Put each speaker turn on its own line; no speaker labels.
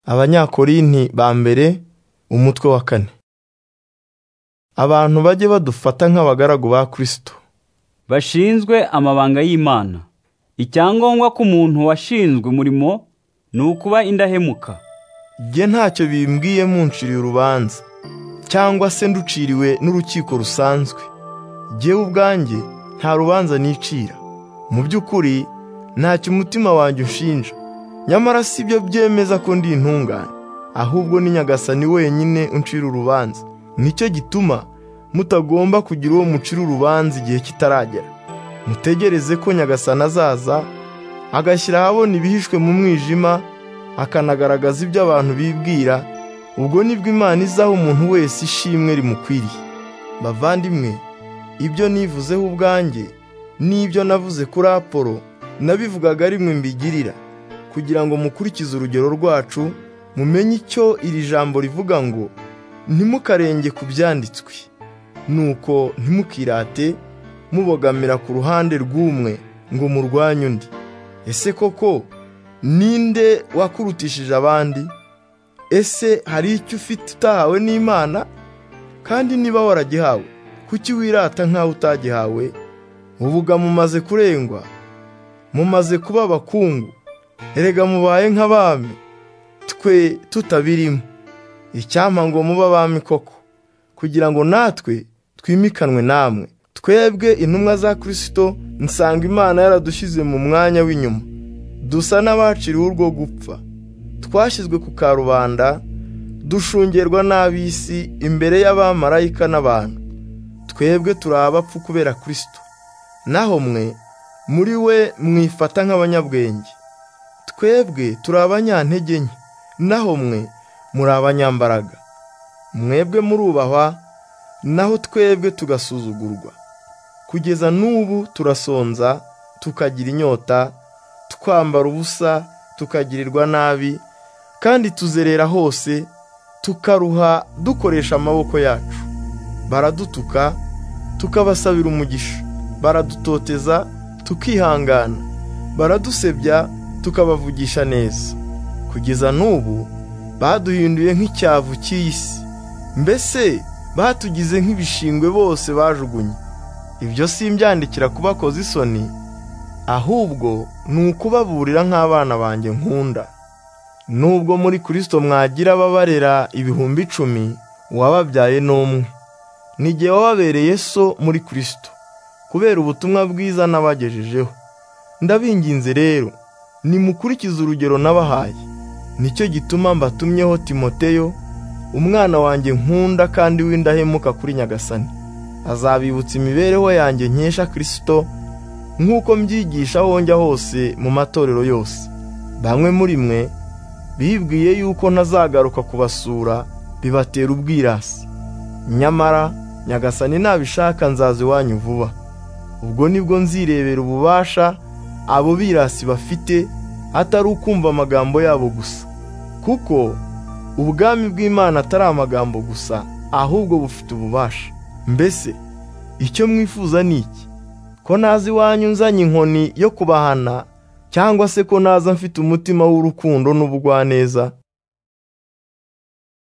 abanyakorinti ba mbere umutwe wa kane abantu bajye badufata nk'abagaragu ba kristo
bashinzwe amabanga y'imana icyangombwa k'umuntu washinzwe umurimo ni ukuba indahemuka
jye ntacyo bimbwiye munciriye urubanza cyangwa se nduciriwe n'urukiko rusanzwe jyewe ubwanjye nta rubanza nicira mu by'ukuri ntacyo umutima wanjye unshinja nyamara si byo byemeza ko ndi intungane ahubwo ni nyagasani wenyine uncira urubanza nicyo gituma mutagomba kugira uwo mucira urubanza igihe kitaragera mutegereze ko nyagasani azaza agashyira ahabona ibihishwe mu mwijima akanagaragaza ibyo abantu bibwira ubwo nibwo imana izaha umuntu wese ishimwe rimukwiriye bavandimwe ibyo nivuzeho ubwanjye n'ibyo navuze kuri apolo nabivugaga ari mwe mbigirira kugira ngo mukurikize urugero rwacu mumenye icyo iri jambo rivuga ngo ntimukarenge ku byanditswe nuko ntimukirate mubogamira ku ruhande rw'umwe ngo murwanye undi ese koko ninde wakurutishije abandi ese hari icyo ufite utahawe n'imana kandi niba waragihawe kuki wirata nk'aho utagihawe ubuga mumaze kurengwa mumaze kuba abakungu erega mubaye nk'abami twe tutabirimo icyampa ngo muba abami koko kugira ngo natwe twimikanwe namwe twebwe intumwa za kirisito nsanga imana yaradushyize mu mwanya w'inyuma dusa n'abaciriwe urwo gupfa twashyizwe ku karubanda dushungerwa n'ab'isi imbere y'abamarayika n'abantu twebwe turi abapfu kubera kirisito naho mwe muri we mwifata nk'abanyabwenge twebwe turi abanyantege nke naho mwe muri abanyambaraga mwebwe murubahwa naho twebwe tugasuzugurwa kugeza n'ubu turasonza tukagira inyota twambara ubusa tukagirirwa nabi kandi tuzerera hose tukaruha dukoresha amaboko yacu baradutuka tukabasabira umugisha baradutoteza tukihangana baradusebya tukabavugisha neza kugeza n'ubu baduhinduye nk'icyavu cy'isi mbese batugize nk'ibishingwe bose bajugunye ibyo si imbyandikira kubakoza isoni ahubwo ni ukubaburira nk'abana banjye nkunda nubwo muri kirisito mwagira ababarera ibihumbi icumi uwababyaye n'umwe n'igihe wababereye so muri kirisito kubera ubutumwa bwiza n'abagejejeho ndabinginze rero nimukurikize urugero nabahaye nicyo gituma mbatumyeho timoteyo umwana wanjye nkunda kandi w'indahemuka kuri nyagasani azabibutsa imibereho yanjye nkesha kirisito nk'uko mbyigisha aho njya hose mu matorero yose bamwe muri mwe bibwiye yuko ntazagaruka kubasura bibatera ubwirasi nyamara nyagasani nabishaka nzaza iwanyu vuba ubwo nibwo nzirebera ububasha abo birasi bafite atari ukumva amagambo yabo gusa kuko ubwami bw'imana atari amagambo gusa ahubwo bufite ububasha mbese icyo mwifuza ni iki ko naza iwanyu nzanye inkoni yo kubahana cyangwa se ko naza mfite umutima w'urukundo n'ubugwaneza